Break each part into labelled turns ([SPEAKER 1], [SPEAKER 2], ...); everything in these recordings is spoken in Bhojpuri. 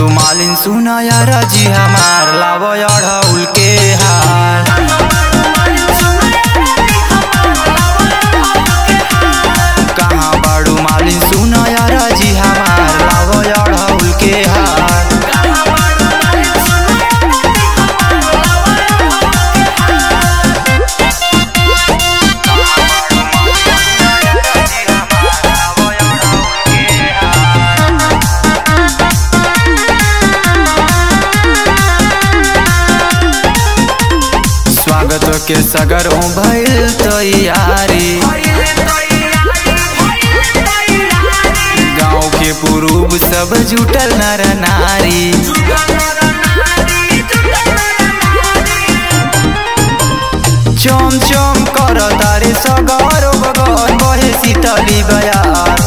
[SPEAKER 1] बाड़ू मालिन सुना यार जी हमार लावो अढ़ौल के हार कहाँ बाड़ू मालिन सुना यार जी हमार लावो अढ़ौल के हार स्वागत के सगर हो भइल तैयारी गाँव के पुरूब सब जुटल नर नारी चम चम कर तारे सगर बगन बहे शीतली बयार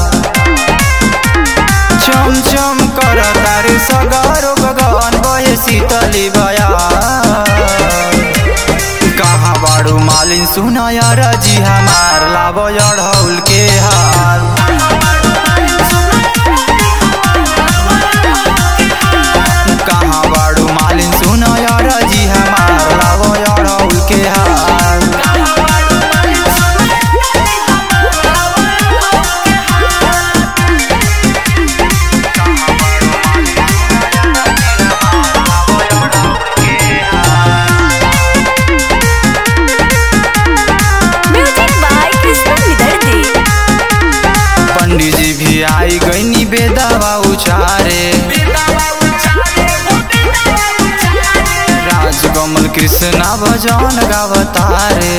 [SPEAKER 1] चम चम कर तारे सगर बगन बहे शीतली बयार कहाँ बाड़ू मालिन सुना यार जी हमार लाबो अढ़ौल के हार कहाँ बाड़ू मालिन सुना यार जी हमार लाबो अढ़ौल के हार
[SPEAKER 2] म्यूजिक बाय कृष्ण विदर्दी
[SPEAKER 1] पंडित जी भी आई गईनी बेदावा उचारे राजकमल कृष्णा भजन गावतारे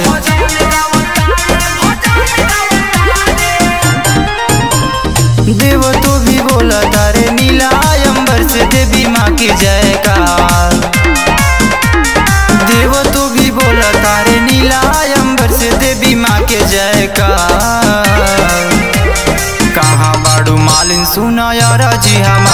[SPEAKER 1] देव तो भी बोला तारे नीला अंबर से देवी माँ की जयकार देव तो भी बोला तारे नीला अंबर से देवी माँ के जयकार कहाँ बाड़ू मालिन सुना यार जी हम